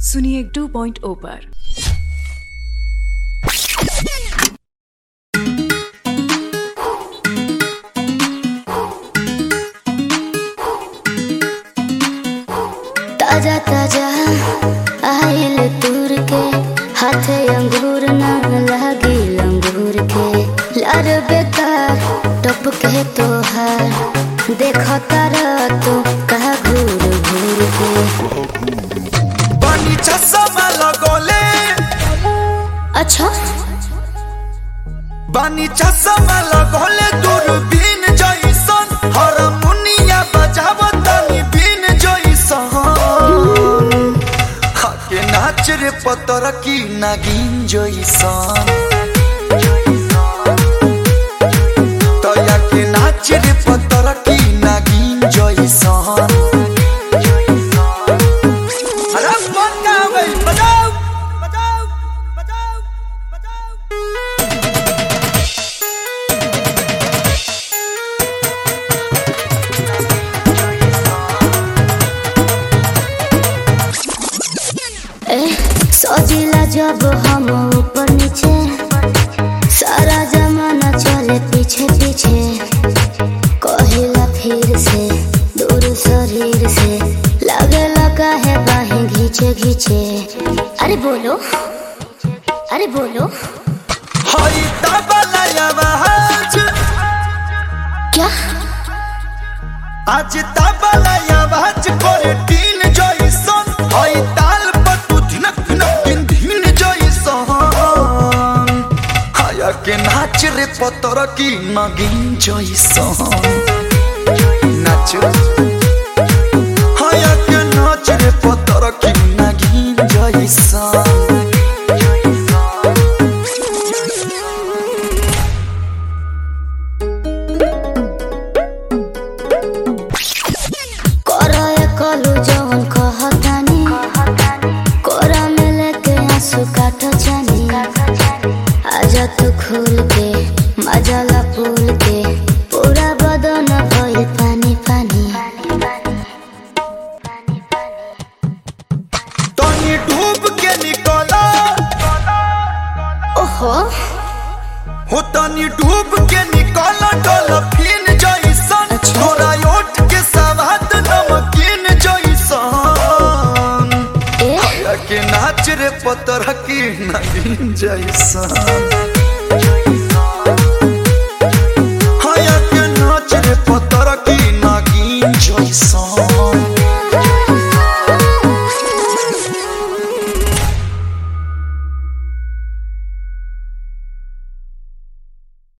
सुनिए 2.0 पर ताजा ताजा आइल तूर के हाथे अंगूर ना लागी अंगूर के लार बेकार टप के तोहार देखो तारा तू कहा घूर घूर के पानी चश्मा लगोले अच्छा बानी चश्मा लगोले दूरबीन जइसन हारमोनिया बजावतानी बीन जइसन हाके नाच रे पतर की नागिन जइसन तया के नाच रे पतर की नागिन जइसन अरे बंदा भाई बजाओ बजाओ बजाओ बजाओ ए सजिला जब हम ऊपर नीचे सारा जमाना चले पीछे पीछे कहिला फिर से दूर शरीर से लगे लगा है बाहें घींचे घींचे अरे बोलो अरे बोलो हई तबला आवाज क्या आज तबला आवाज करे टीन जइसन हई ताल पर तू धिनक धिनक दिन धीन जइसन हाया के नाच रे पतर की नगिन जइसन नाच हाया के नाच रे पतर की नगिन जइसन कोरा ये कलू जवन कहतानी कोरा में लेके आंसू काटो जानी आजा तू खोल के मजाला फूल के पूरा बदन भइल पानी पानी तनी डूब के निकला ओहो हो तनी डूब के निकल डॉल्फिन जइसन अच्छा। तोरा ओठ के सवाद नमकीन जइसन ए या के नाच रे पतर की नगीन जइसन हाया के नाच रे पतर की नगीन जइसन